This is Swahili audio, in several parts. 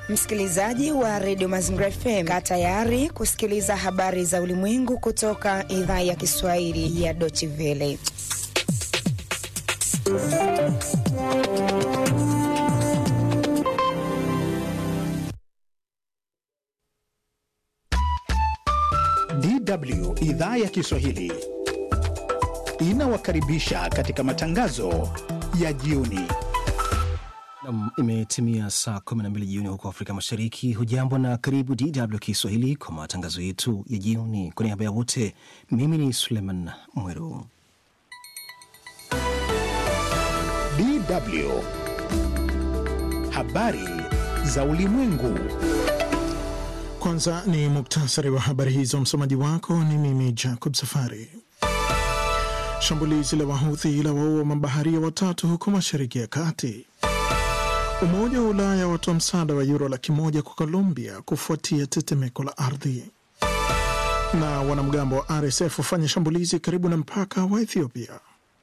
Msikilizaji wa redio Mazingira FM, kaa tayari kusikiliza habari za ulimwengu kutoka idhaa ya Kiswahili ya Deutsche Welle. DW idhaa ya Kiswahili inawakaribisha katika matangazo ya jioni. Nam, imetimia saa 12 jioni huko Afrika Mashariki. Hujambo na karibu DW Kiswahili kwa matangazo yetu ya jioni. Kwa niaba ya wote, mimi ni Suleiman Mweru. DW habari za ulimwengu. Kwanza ni muktasari wa habari hizo. Msomaji wako ni mimi Jacob Safari. Shambulizi la Wahuthi la waua mabaharia watatu huko Mashariki ya Kati. Umoja wa Ulaya watoa msaada wa yuro laki moja kwa Colombia kufuatia tetemeko la ardhi. Na wanamgambo wa RSF wafanya shambulizi karibu na mpaka wa Ethiopia.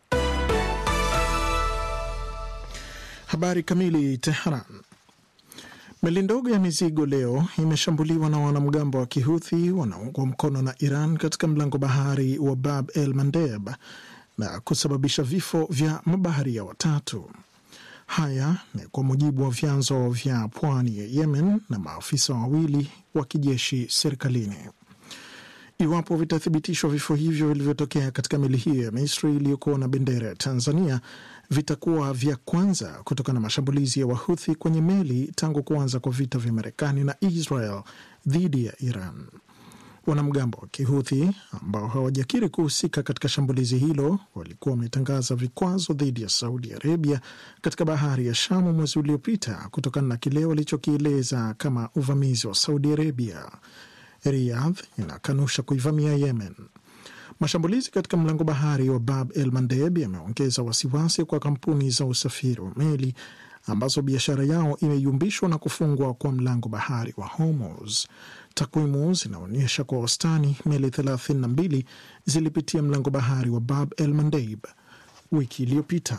Habari kamili. Teheran. Meli ndogo ya mizigo leo imeshambuliwa na wanamgambo wa Kihuthi wanaungwa mkono na Iran katika mlango bahari wa Bab el Mandeb na kusababisha vifo vya mabaharia watatu. Haya ni kwa mujibu wa vyanzo vya pwani ya Yemen na maafisa wawili wa kijeshi serikalini. Iwapo vitathibitishwa vifo hivyo vilivyotokea katika meli hiyo ya Misri iliyokuwa na bendera ya Tanzania vitakuwa vya kwanza kutokana na mashambulizi ya Wahuthi kwenye meli tangu kuanza kwa vita vya Marekani na Israel dhidi ya Iran. Wanamgambo wa Kihuthi ambao hawajakiri kuhusika katika shambulizi hilo walikuwa wametangaza vikwazo dhidi ya Saudi Arabia katika bahari ya Shamu mwezi uliopita kutokana na kile walichokieleza kama uvamizi wa Saudi Arabia. Riyadh inakanusha kuivamia Yemen. Mashambulizi katika mlango bahari wa Bab el Mandeb yameongeza wasiwasi kwa kampuni za usafiri wa meli ambazo biashara yao imeyumbishwa na kufungwa kwa mlango bahari wa Hormuz. Takwimu zinaonyesha kwa wastani meli 32 zilipitia mlango bahari wa Bab el Mandeb wiki iliyopita.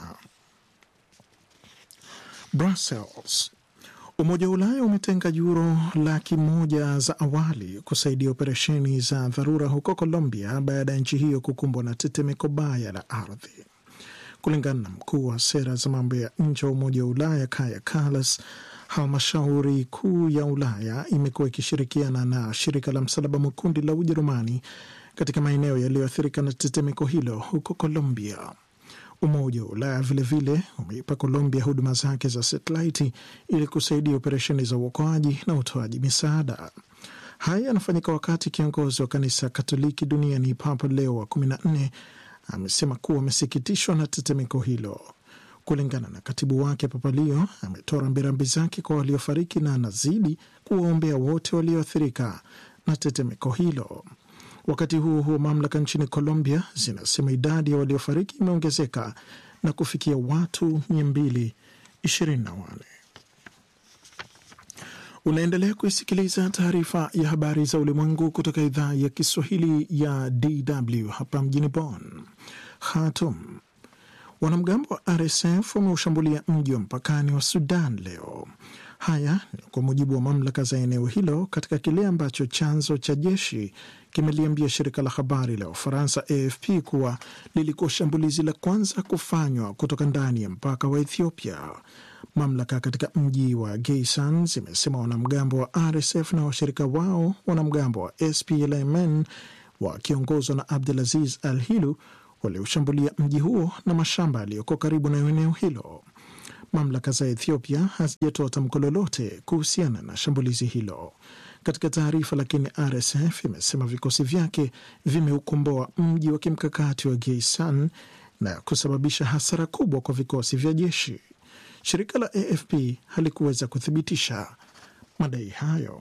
Brussels. Umoja wa Ulaya umetenga yuro laki moja za awali kusaidia operesheni za dharura huko Colombia baada ya nchi hiyo kukumbwa na tetemeko baya la ardhi. Kulingana na mkuu wa sera za mambo ya nje wa Umoja wa Ulaya Kaja Kallas, halmashauri kuu ya Ulaya imekuwa ikishirikiana na shirika la Msalaba Mwekundu la Ujerumani katika maeneo yaliyoathirika na tetemeko hilo huko Colombia. Umoja wa Ulaya vilevile umeipa Colombia huduma zake za satelaiti ili kusaidia operesheni za uokoaji na utoaji misaada. Haya yanafanyika wakati kiongozi wa kanisa Katoliki duniani Papa Leo wa kumi na nne amesema kuwa amesikitishwa na tetemeko hilo. Kulingana na katibu wake, Papa Leo ametoa rambirambi zake kwa waliofariki na anazidi kuwaombea wote walioathirika na tetemeko hilo. Wakati huo huo, mamlaka nchini Colombia zinasema idadi ya waliofariki imeongezeka na kufikia watu 224. Unaendelea kuisikiliza taarifa ya habari za ulimwengu kutoka idhaa ya Kiswahili ya DW hapa mjini Bonn. Khartoum. Wanamgambo wa RSF wameushambulia mji wa mpakani wa Sudan leo. Haya ni kwa mujibu wa mamlaka za eneo hilo katika kile ambacho chanzo cha jeshi kimeliambia shirika la habari la Ufaransa AFP kuwa lilikuwa shambulizi la kwanza kufanywa kutoka ndani ya mpaka wa Ethiopia. Mamlaka katika mji wa Geisan zimesema wanamgambo wa RSF na washirika wao wanamgambo wa SPLMN wakiongozwa na Abdulaziz Al Hilu walioshambulia mji huo na mashamba yaliyoko karibu na eneo hilo. Mamlaka za Ethiopia hazijatoa tamko lolote kuhusiana na shambulizi hilo. Katika taarifa, lakini RSF imesema vikosi vyake vimeukomboa mji wa kimkakati wa Geisan na kusababisha hasara kubwa kwa vikosi vya jeshi. Shirika la AFP halikuweza kuthibitisha madai hayo.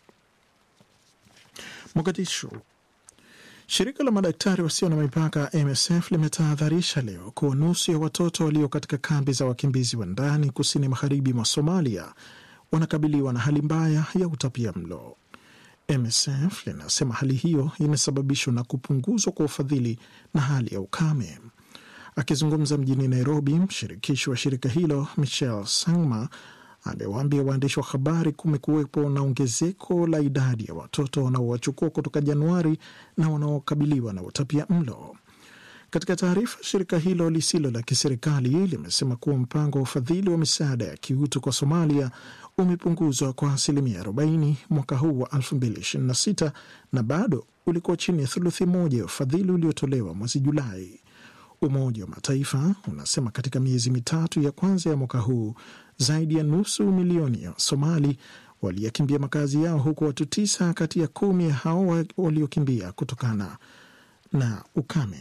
Mogadishu. Shirika la madaktari wasio na mipaka MSF limetahadharisha leo kuwa nusu ya watoto walio katika kambi za wakimbizi wa ndani kusini magharibi mwa Somalia wanakabiliwa na hali mbaya ya utapia mlo. MSF linasema hali hiyo imesababishwa na kupunguzwa kwa ufadhili na hali ya ukame. Akizungumza mjini Nairobi, mshirikishi wa shirika hilo Michel Sangma amewaambia waandishi wa habari kumekuwepo na ongezeko la idadi ya watoto wanaowachukua kutoka Januari na wanaokabiliwa na utapia mlo. Katika taarifa, shirika hilo lisilo la kiserikali limesema kuwa mpango wa ufadhili wa misaada ya kiutu kwa Somalia umepunguzwa kwa asilimia 40 mwaka huu wa 2026 na bado ulikuwa chini ya thuluthi moja ya ufadhili uliotolewa mwezi Julai. Umoja wa Mataifa unasema katika miezi mitatu ya kwanza ya mwaka huu zaidi ya nusu milioni ya Somali waliyakimbia makazi yao, huku watu tisa kati ya kumi ya hao waliokimbia kutokana na ukame.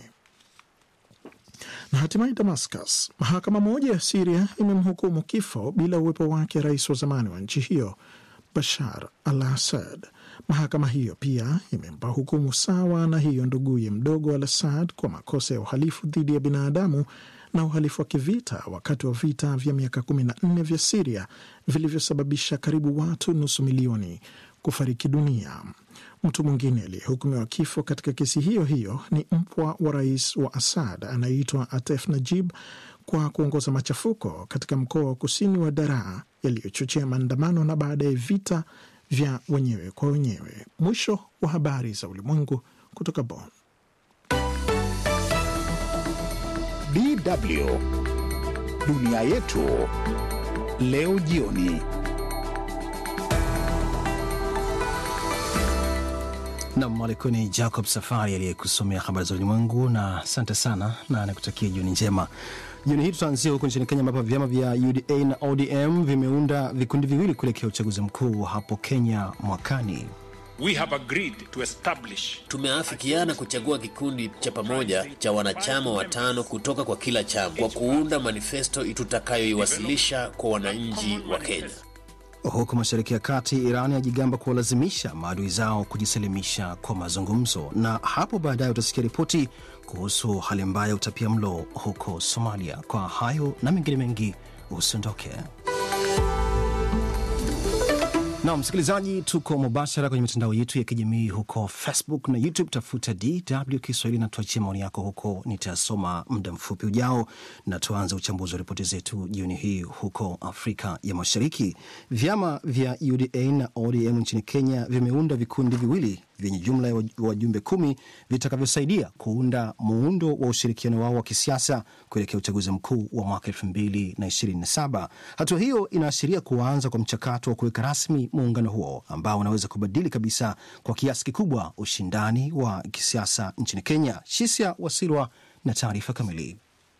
Na hatimaye Damascus, mahakama moja ya Siria imemhukumu kifo bila uwepo wake rais wa zamani wa nchi hiyo Bashar al Assad. Mahakama hiyo pia imempa hukumu sawa na hiyo nduguye mdogo al Assad kwa makosa ya uhalifu dhidi ya binadamu na uhalifu wa kivita wakati wa vita vya miaka 14 vya Siria vilivyosababisha karibu watu nusu milioni kufariki dunia. Mtu mwingine aliyehukumiwa kifo katika kesi hiyo hiyo ni mpwa wa rais wa Assad anayeitwa Atef Najib kwa kuongoza machafuko katika mkoa wa kusini wa Daraa yaliyochochea maandamano na baadaye vita vya wenyewe kwa wenyewe. Mwisho wa habari za ulimwengu kutoka Bonn. DW dunia yetu leo jioni. Nam alikuwa ni Jacob Safari aliyekusomea habari za ulimwengu, na asante sana na nakutakia jioni njema. Jioni hii tutaanzia huko nchini Kenya, ambapo vyama vya UDA na ODM vimeunda vikundi viwili kuelekea uchaguzi mkuu hapo Kenya mwakani. We have agreed to establish Tumeafikiana kuchagua kikundi cha pamoja cha wanachama watano kutoka kwa kila chama kwa kuunda manifesto tutakayoiwasilisha kwa wananchi wa Kenya. Huko mashariki ya kati, Iran yajigamba kuwalazimisha maadui zao kujisalimisha kwa mazungumzo, na hapo baadaye utasikia ripoti kuhusu hali mbaya ya utapia mlo huko Somalia. Kwa hayo na mengine mengi, usiondoke. Na msikilizaji, tuko mubashara kwenye mitandao yetu ya kijamii huko Facebook na YouTube. Tafuta DW Kiswahili na tuachie maoni yako huko, nitasoma muda mfupi ujao. Na tuanze uchambuzi wa ripoti zetu jioni hii huko Afrika ya Mashariki. Vyama vya UDA na ODM nchini Kenya vimeunda vikundi viwili vyenye jumla ya wajumbe kumi vitakavyosaidia kuunda muundo wa ushirikiano wao wa kisiasa kuelekea uchaguzi mkuu wa mwaka elfu mbili na ishirini na saba. Hatua hiyo inaashiria kuanza kwa mchakato wa kuweka rasmi muungano huo ambao unaweza kubadili kabisa kwa kiasi kikubwa ushindani wa kisiasa nchini Kenya. Shisia Wasilwa na taarifa kamili.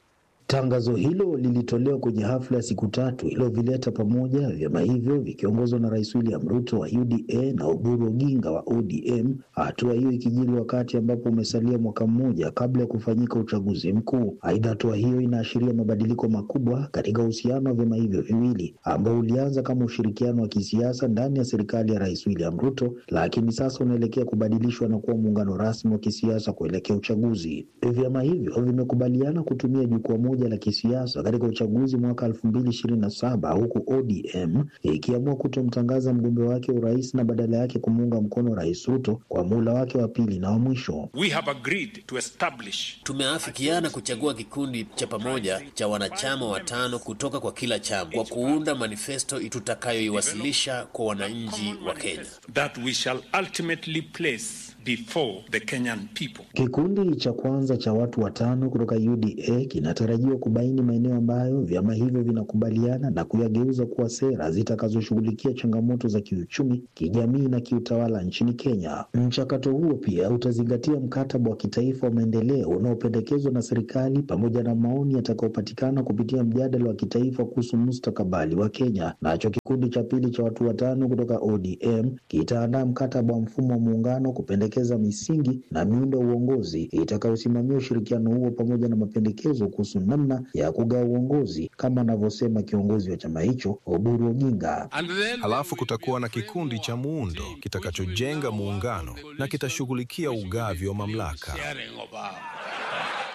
Tangazo hilo lilitolewa kwenye hafla ya siku tatu iliyovileta pamoja vyama hivyo vikiongozwa na Rais William Ruto wa UDA na Oburu Oginga wa ODM, hatua hiyo ikijiri wakati ambapo umesalia mwaka mmoja kabla ya kufanyika uchaguzi mkuu. Aidha, hatua hiyo inaashiria mabadiliko makubwa katika uhusiano wa vyama hivyo viwili ambao ulianza kama ushirikiano wa kisiasa ndani ya serikali ya Rais William Ruto, lakini sasa unaelekea kubadilishwa na kuwa muungano rasmi wa kisiasa kuelekea uchaguzi. Vyama hivyo vimekubaliana kutumia jukwaa moja la kisiasa katika uchaguzi mwaka elfu mbili ishirini na saba huku ODM ikiamua kutomtangaza mgombe wake urais na badala yake kumuunga mkono Rais Ruto kwa muhula wake wa pili na wa mwisho. we have agreed to establish Tumeafikiana kuchagua kikundi cha pamoja cha wanachama watano kutoka kwa kila chama kwa kuunda manifesto tutakayoiwasilisha kwa wananchi wa Kenya. that we shall ultimately place before the Kenyan people. Kikundi cha kwanza cha watu watano kutoka UDA kinatarajiwa kubaini maeneo ambayo vyama hivyo vinakubaliana na kuyageuza kuwa sera zitakazoshughulikia changamoto za kiuchumi, kijamii na kiutawala nchini Kenya. Mchakato huo pia utazingatia mkataba wa kitaifa wa maendeleo unaopendekezwa na serikali pamoja na maoni yatakayopatikana kupitia mjadala wa kitaifa kuhusu mustakabali wa Kenya. Nacho kikundi cha pili cha watu watano kutoka ODM kitaandaa mkataba wa mfumo wa muungano kupendekeza misingi na miundo ya uongozi itakayosimamia ushirikiano huo pamoja na mapendekezo kuhusu namna ya kugawa uongozi kama anavyosema kiongozi wa chama hicho Oburu Oginga. Halafu kutakuwa na kikundi cha muundo kitakachojenga muungano na kitashughulikia ugavi wa mamlaka.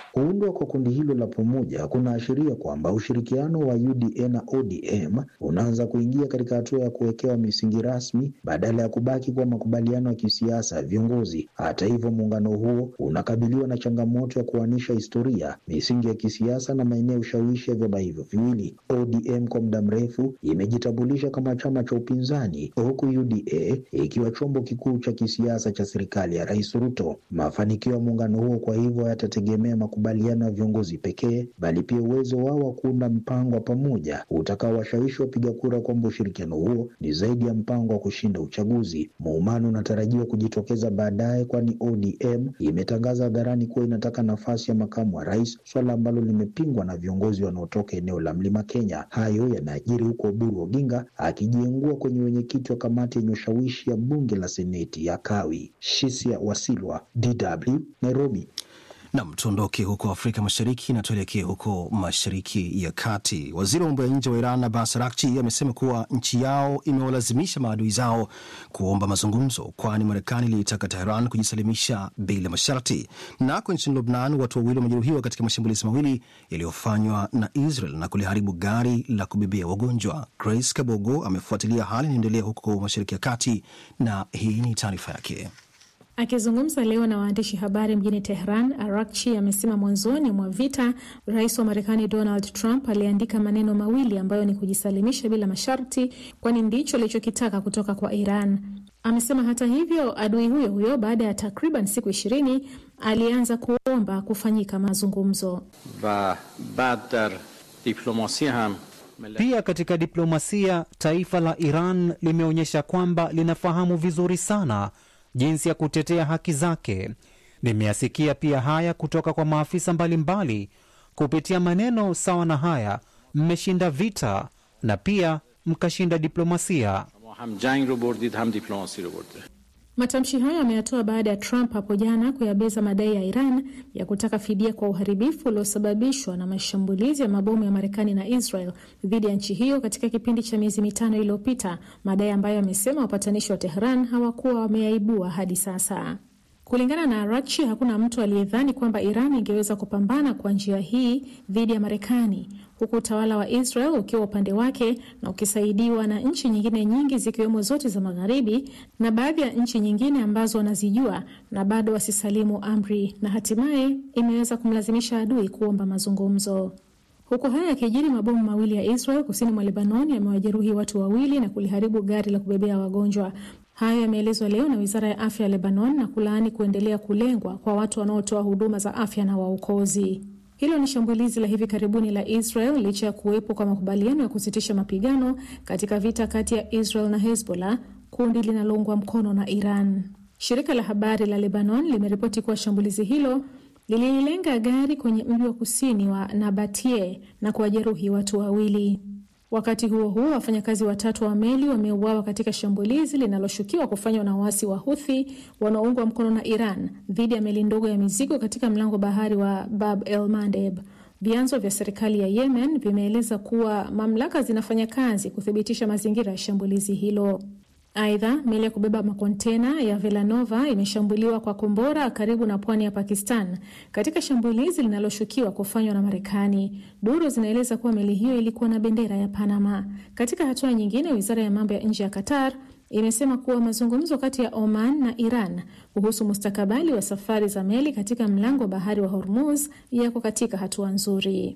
Kuundwa kwa kundi hilo la pamoja kunaashiria kwamba ushirikiano wa UDA na ODM unaanza kuingia katika hatua ya kuwekewa misingi rasmi badala ya kubaki kwa makubaliano ya kisiasa ya viongozi. Hata hivyo, muungano huo unakabiliwa na changamoto ya kuanisha historia, misingi ya kisiasa na maeneo ya ushawishi ya vyama hivyo viwili. ODM kwa muda mrefu imejitambulisha kama chama cha upinzani, huku UDA ikiwa chombo kikuu cha kisiasa cha serikali ya Rais Ruto. Mafanikio ya muungano huo kwa hivyo hayatategemea makubaliano ya viongozi pekee, bali pia uwezo wao wa kuunda mpango wa pamoja utakaowashawishi wapiga kura kwamba ushirikiano huo ni zaidi ya mpango wa kushinda uchaguzi. Muumano unatarajiwa kujitokeza baadaye, kwani ODM imetangaza hadharani kuwa inataka nafasi ya makamu wa rais, swala ambalo limepingwa na viongozi wanaotoka eneo la Mlima Kenya. Hayo yanajiri huko Oburu Oginga akijiengua kwenye wenyekiti wa kamati yenye ushawishi ya bunge la seneti ya Kawi. Shisia Wasilwa, DW, Nairobi. Nam, tuondoke huko Afrika Mashariki na tuelekee huko Mashariki ya Kati. Waziri wa mambo ya nje wa Iran Abbas Araghchi amesema kuwa nchi yao imewalazimisha maadui zao kuomba mazungumzo, kwani Marekani iliitaka Teheran kujisalimisha bila masharti. Nako nchini Lubnan, watu wawili wamejeruhiwa katika mashambulizi mawili yaliyofanywa na Israel na kuliharibu gari la kubebea wagonjwa. Grace Kabogo amefuatilia hali inaendelea huko Mashariki ya Kati na hii ni taarifa yake. Akizungumza leo na waandishi habari mjini Tehran, Arakchi amesema mwanzoni mwa vita rais wa Marekani Donald Trump aliandika maneno mawili ambayo ni kujisalimisha bila masharti, kwani ndicho alichokitaka kutoka kwa Iran. Amesema hata hivyo, adui huyo huyo baada ya takriban siku ishirini alianza kuomba kufanyika mazungumzo. va bad dar diplomasi ham pia katika diplomasia, taifa la Iran limeonyesha kwamba linafahamu vizuri sana jinsi ya kutetea haki zake. Nimeyasikia pia haya kutoka kwa maafisa mbalimbali mbali. Kupitia maneno sawa na haya, mmeshinda vita na pia mkashinda diplomasia. ham jang ro bordid ham diplomasi ro borde Matamshi hayo ameyatoa baada ya Trump hapo jana kuyabeza madai ya Iran ya kutaka fidia kwa uharibifu uliosababishwa na mashambulizi ya mabomu ya Marekani na Israel dhidi ya nchi hiyo katika kipindi cha miezi mitano iliyopita, madai ambayo amesema wapatanishi wa Tehran hawakuwa wameyaibua hadi sasa. Kulingana na Arakchi, hakuna mtu aliyedhani kwamba Iran ingeweza kupambana kwa njia hii dhidi ya Marekani, huku utawala wa Israel ukiwa upande wake na ukisaidiwa na nchi nyingine nyingi zikiwemo zote za Magharibi na baadhi ya nchi nyingine ambazo wanazijua na bado wasisalimu amri, na hatimaye imeweza kumlazimisha adui kuomba mazungumzo. Huku haya yakijiri, mabomu mawili ya Israel kusini mwa Lebanon yamewajeruhi watu wawili na kuliharibu gari la kubebea wagonjwa. Hayo yameelezwa leo na wizara ya afya ya Lebanon na kulaani kuendelea kulengwa kwa watu wanaotoa huduma za afya na waokozi. Hilo ni shambulizi la hivi karibuni la Israel licha ya kuwepo kwa makubaliano ya kusitisha mapigano katika vita kati ya Israel na Hezbollah, kundi linaloungwa mkono na Iran. Shirika la habari la Lebanon limeripoti kuwa shambulizi hilo lililenga gari kwenye mji wa kusini wa Nabatie na kuwajeruhi watu wawili. Wakati huo huo, wafanyakazi watatu wa meli wameuawa katika shambulizi linaloshukiwa kufanywa na waasi wa Huthi wanaoungwa mkono na Iran dhidi ya meli ndogo ya mizigo katika mlango bahari wa Bab el Mandeb. Vyanzo vya serikali ya Yemen vimeeleza kuwa mamlaka zinafanya kazi kuthibitisha mazingira ya shambulizi hilo. Aidha, meli ya kubeba makontena ya Velanova imeshambuliwa kwa kombora karibu na pwani ya Pakistan katika shambulizi linaloshukiwa kufanywa na Marekani. Duru zinaeleza kuwa meli hiyo ilikuwa na bendera ya Panama. Katika hatua nyingine, wizara ya mambo ya nje ya Qatar imesema kuwa mazungumzo kati ya Oman na Iran kuhusu mustakabali wa safari za meli katika mlango wa bahari wa Hormuz yako katika hatua nzuri.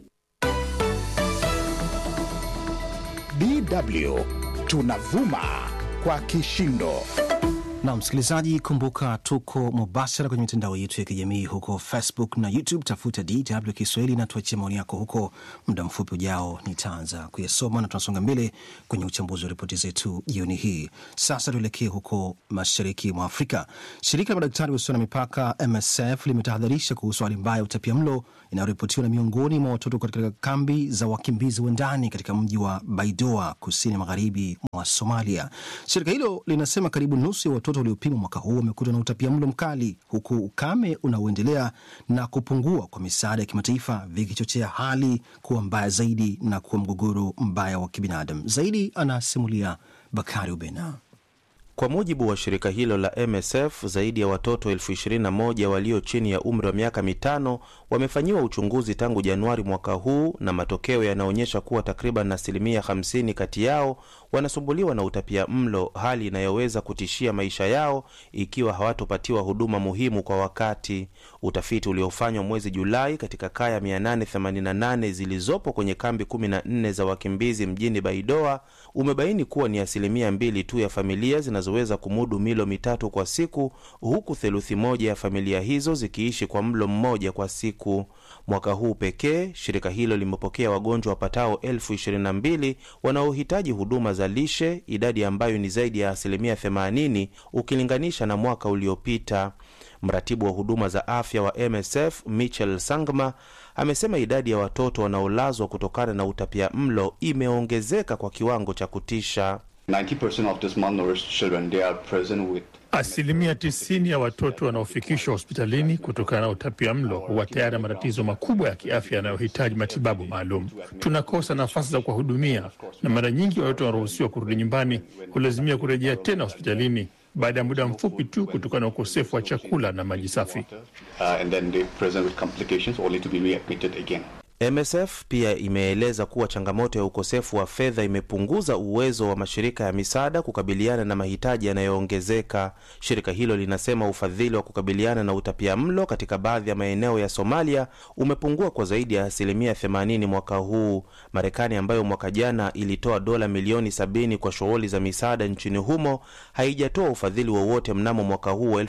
DW tunavuma kwa kishindo. Na msikilizaji, kumbuka tuko mubashara kwenye mitandao yetu ya kijamii huko Facebook na YouTube. Tafuta DW Kiswahili na tuachie maoni yako huko. Muda mfupi ujao nitaanza kuyasoma na tunasonga mbele kwenye uchambuzi wa ripoti zetu jioni hii. Sasa tuelekee huko mashariki mwa Afrika. Shirika la madaktari wasio na mipaka MSF limetahadharisha kuhusu hali mbaya ya utapiamlo inayoripotiwa na miongoni mwa watoto katika kambi za wakimbizi wa ndani katika mji wa Baidoa, kusini magharibi mwa Somalia. Shirika hilo linasema karibu nusu ya watoto waliopimwa mwaka huu wamekutwa na utapiamlo mkali, huku ukame unaoendelea na kupungua kwa misaada ya kimataifa vikichochea hali kuwa mbaya zaidi na kuwa mgogoro mbaya wa kibinadamu zaidi. Anasimulia Bakari Ubena. Kwa mujibu wa shirika hilo la MSF, zaidi ya watoto elfu ishirini na moja walio chini ya umri wa miaka mitano wamefanyiwa uchunguzi tangu Januari mwaka huu, na matokeo yanaonyesha kuwa takriban asilimia 50 kati yao wanasumbuliwa na utapia mlo, hali inayoweza kutishia maisha yao ikiwa hawatopatiwa huduma muhimu kwa wakati. Utafiti uliofanywa mwezi Julai katika kaya 888 zilizopo kwenye kambi 14 za wakimbizi mjini Baidoa umebaini kuwa ni asilimia mbili tu ya familia zinazoweza kumudu milo mitatu kwa siku, huku theluthi moja ya familia hizo zikiishi kwa mlo mmoja kwa siku. Mwaka huu pekee shirika hilo limepokea wagonjwa wapatao elfu ishirini na mbili wanaohitaji huduma za lishe, idadi ambayo ni zaidi ya asilimia 80 ukilinganisha na mwaka uliopita. Mratibu wa huduma za afya wa MSF Michel Sangma amesema idadi ya watoto wanaolazwa kutokana na utapia mlo imeongezeka kwa kiwango cha kutisha. 90% of these malnourished children, they are present with Asilimia tisini ya watoto wanaofikishwa hospitalini kutokana na utapia mlo huwa tayari na matatizo makubwa ya kiafya yanayohitaji matibabu maalum. Tunakosa nafasi za kuwahudumia, na mara nyingi watoto wanaruhusiwa kurudi nyumbani hulazimia kurejea tena hospitalini baada ya muda mfupi tu kutokana na ukosefu wa chakula na maji safi. uh, and then they present with complications only to be readmitted again. MSF pia imeeleza kuwa changamoto ya ukosefu wa fedha imepunguza uwezo wa mashirika ya misaada kukabiliana na mahitaji yanayoongezeka. Shirika hilo linasema ufadhili wa kukabiliana na utapia mlo katika baadhi ya maeneo ya Somalia umepungua kwa zaidi ya asilimia 80 mwaka huu. Marekani ambayo mwaka jana ilitoa dola milioni 70 kwa shughuli za misaada nchini humo haijatoa ufadhili wowote mnamo mwaka huu wa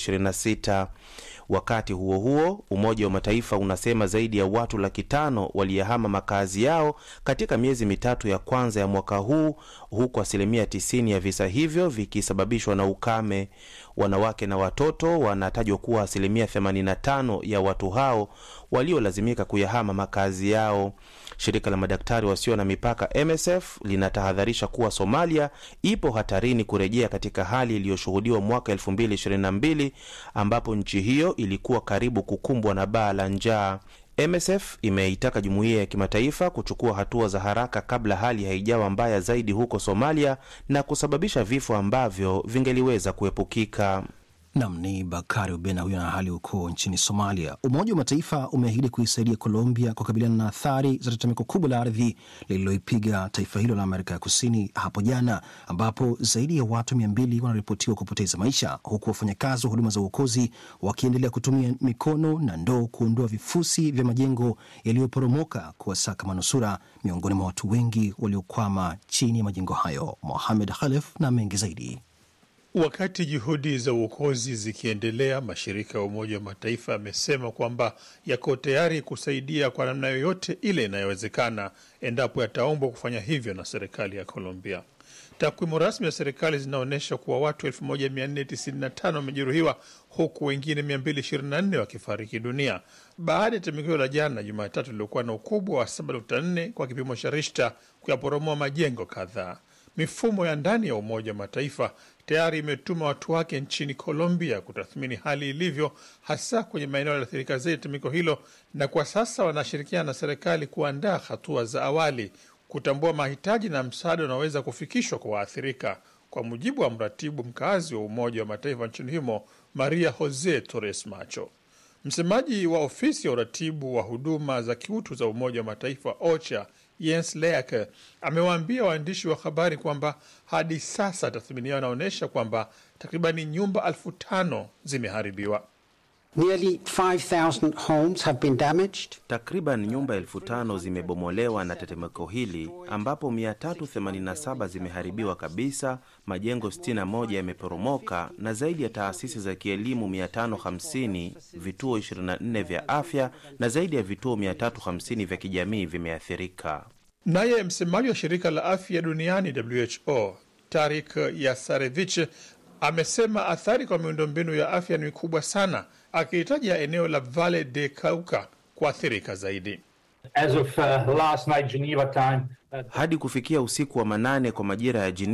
2026. Wakati huo huo, Umoja wa Mataifa unasema zaidi ya watu laki tano waliyahama makazi yao katika miezi mitatu ya kwanza ya mwaka huu, huku asilimia 90 ya visa hivyo vikisababishwa na ukame. Wanawake na watoto wanatajwa kuwa asilimia 85 ya watu hao waliolazimika kuyahama makazi yao. Shirika la madaktari wasio na mipaka MSF linatahadharisha kuwa Somalia ipo hatarini kurejea katika hali iliyoshuhudiwa mwaka 2022 ambapo nchi hiyo ilikuwa karibu kukumbwa na baa la njaa. MSF imeitaka jumuiya ya kimataifa kuchukua hatua za haraka kabla hali haijawa mbaya zaidi huko Somalia na kusababisha vifo ambavyo vingeliweza kuepukika. Nam ni Bakari Ubena huyo na hali huko nchini Somalia. Umoja wa Mataifa umeahidi kuisaidia Colombia kukabiliana na athari za tetemeko kubwa la ardhi lililoipiga taifa hilo la Amerika ya Kusini hapo jana, ambapo zaidi ya watu mia mbili wanaripotiwa kupoteza maisha, huku wafanyakazi wa huduma za uokozi wakiendelea kutumia mikono na ndoo kuondoa vifusi vya majengo yaliyoporomoka kuwasaka manusura miongoni mwa watu wengi waliokwama chini ya majengo hayo. Mohamed Khalef na mengi zaidi. Wakati juhudi za uokozi zikiendelea, mashirika ya Umoja wa Mataifa yamesema kwamba yako tayari kusaidia kwa namna yoyote ile inayowezekana endapo yataombwa kufanya hivyo na serikali ya Colombia. Takwimu rasmi za serikali zinaonyesha kuwa watu 1495 wamejeruhiwa huku wengine 224 wakifariki dunia baada ya tetemeko la jana Jumatatu liliokuwa na ukubwa wa 7.4 kwa kipimo cha Richter kuyaporomoa majengo kadhaa. Mifumo ya ndani ya Umoja wa Mataifa tayari imetuma watu wake nchini Colombia kutathmini hali ilivyo, hasa kwenye maeneo yaliyoathirika zaidi tetemeko hilo, na kwa sasa wanashirikiana na serikali kuandaa hatua za awali kutambua mahitaji na msaada unaoweza kufikishwa kwa waathirika, kwa mujibu wa mratibu mkazi wa Umoja wa Mataifa nchini humo Maria Jose Torres Macho. Msemaji wa ofisi ya uratibu wa huduma za kiutu za Umoja wa Mataifa OCHA Jens Laerke amewaambia waandishi wa habari kwamba hadi sasa tathmini yao inaonyesha kwamba takribani nyumba elfu tano zimeharibiwa. Nearly 5,000 homes have been damaged. Takriban nyumba elfu tano zimebomolewa na tetemeko hili ambapo 387 zimeharibiwa kabisa, majengo 61 yameporomoka na zaidi ya taasisi za kielimu 550, vituo 24 vya afya na zaidi ya vituo 350 vya kijamii vimeathirika. Naye msemaji wa shirika la afya duniani WHO Tarik Yasarevich amesema athari kwa miundombinu ya afya ni kubwa sana, akihitaja eneo la Valle de Cauca kuathirika zaidi. As of, uh, last night, Geneva time, uh, Hadi kufikia usiku wa manane kwa majira ya Geneva